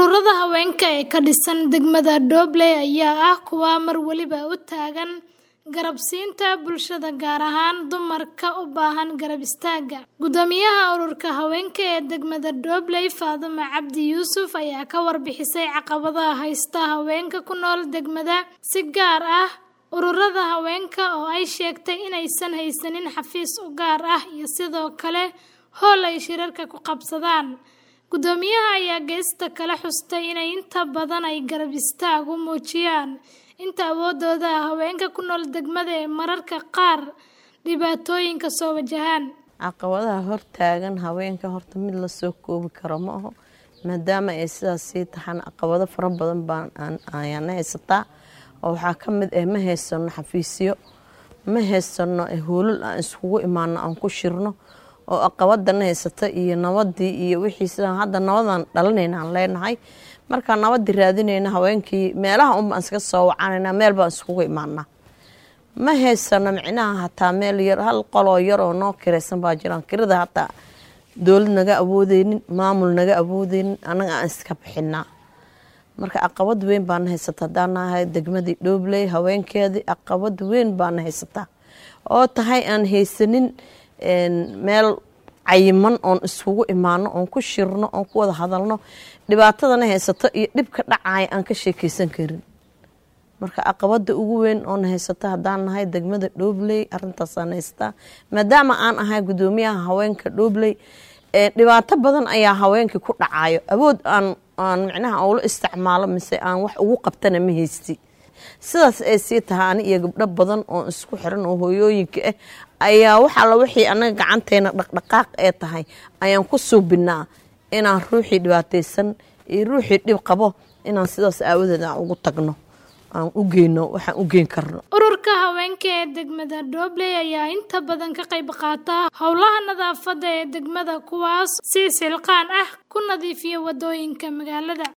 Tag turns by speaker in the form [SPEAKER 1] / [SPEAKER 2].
[SPEAKER 1] Ururada haweenka ee ka dhisan degmada Doble ayaa ah kuwa mar waliba u taagan garab siinta bulshada gaar ahaan dumarka u baahan garab istaagga. Guddoomiyaha ururka haweenka ee degmada Doble, Faadumo Cabdi Yuusuf, ayaa ka warbixisay caqabadaha haysta haweenka ku nool degmada, si gaar ah ururada haweenka oo ay sheegtay inaysan haysanin xafiis u gaar ah iyo sidoo kale hool ay shirarka ku qabsadaan. Guddoomiyaha ayaa geesta kale xustay inay inta badan ay garab istaag u muujiyaan inta awooddooda ah haweenka ku nool degmada ee mararka qaar dhibaatooyinka soo wajahaan.
[SPEAKER 2] caqabadaha hortaagan haweenka horta mid lasoo koobi karo ma aho maadaama ay sidaas sii taxan caqabado fara badan baan ayaana haysataa oo waxaa ka mid ah ma haysano xafiisyo ma haysano hoolal aan iskugu imaano aan ku shirno oo caqabadana haysata iyo nabadii iyo wixii sidaan hadda nabadan dhalanayna aan leenahay markaa nabadii raadinayna haweenkii meelaha unbaan iska soo wacanayna meel baan iskugu imaanaa ma haysano micnaha hataa meel yar hal qoloo yar oo noo kiraysan baa jiraan kirada hataa dowlad naga awoodeynin maamul naga awoodeynin anaga aan iska bixinaa marka caqabad weyn baana haysata haddaan nahay degmadii dhoobley haweenkeedii caqabad weyn baana haysataa oo tahay aan haysanin meel cayiman oon iskugu imaano oon ku shirno oon ku wada hadalno dhibaatadana haysato iyo dhibka dhacaya aan ka sheekeysan karin marka caqabada ugu weyn oona haysata haddaan nahay degmada dhoobley arintaasaan haystaa maadaama aan ahay guddoomiyaha haweenka dhoobley dhibaato badan ayaa haweenkii ku dhacayo awood aan aan micnaha ula isticmaalo mise aan wax ugu qabtana ma haysti sidaas ay sii tahay ani iyo gabdho badan oo isku xiran oo hooyooyinka ah ayaa wax alla wixii anaga gacanteena dhaqdhaqaaq ee tahay ayaan ku suubinaa inaan ruuxii dhibaataysan iyo ruuxii dhib qabo inaan sidaas aawadeed aan ugu tagno aan u geyno waxaan u geyn karno
[SPEAKER 1] ururka haweenka ee degmada Doble ayaa inta badan ka qayb qaata howlaha nadaafadda ee degmada kuwaas si silqaan ah ku nadiifiya wadooyinka magaalada